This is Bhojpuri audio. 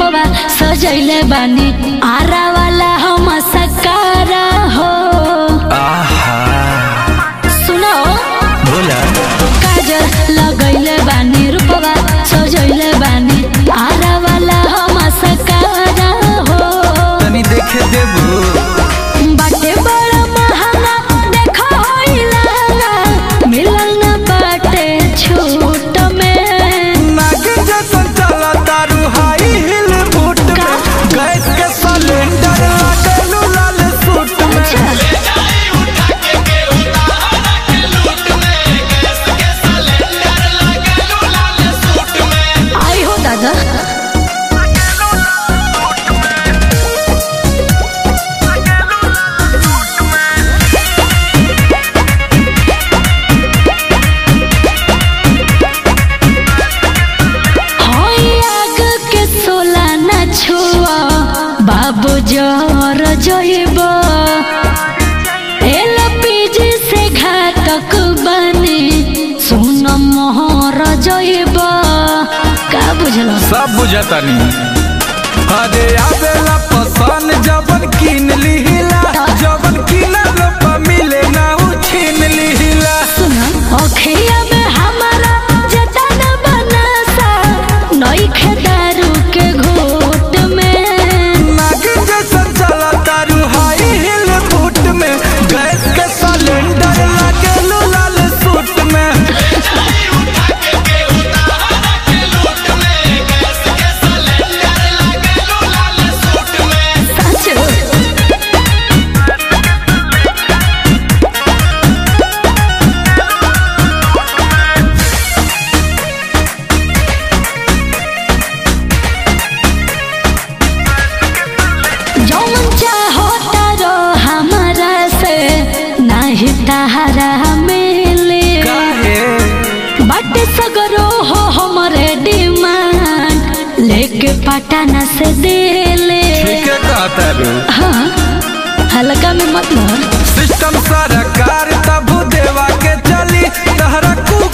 रूपवा सजैले बानी आरा वाला हम सकारा हो आहा सुनो बोला काजल लगैले बानी रूपवा सजैले बानी आरा वाला हम सकारा हो तनी देखे देबू बाटे बड़ा महंगा देखो होइला मिलल न बाटे छूट में नागिन जैसन चला तारू हाई हिल बूट का? में गैस के सिलेंडर लागलू लाल सूट में आई हो दादा होई आग के सोला न छुआ बाबू जर जइब एलपीजी से घातक बने सुन मोहर जइब का बुझलो सब बुझतानी अरे आवेला पसंद जबन किन लिहिला जबन किनल पर मिले ना उ छीन लिहिला सुन अखिया में हमारा जतन बनसा नई खेदारू के घोट में नागिन जैसन चला तारू हाई हिल बूट में गैस के सिलेंडर लागलू लाल सूट में सच जौन चाहो तारो हमारा से नाही तहारा मिले काहे बट सगरो हो हमरे डिमांड लेके पटना से दिले ठीक है कहता रू हाँ हल्का में मत मार सिस्टम सरकार तब देवा के चली तहरा कुक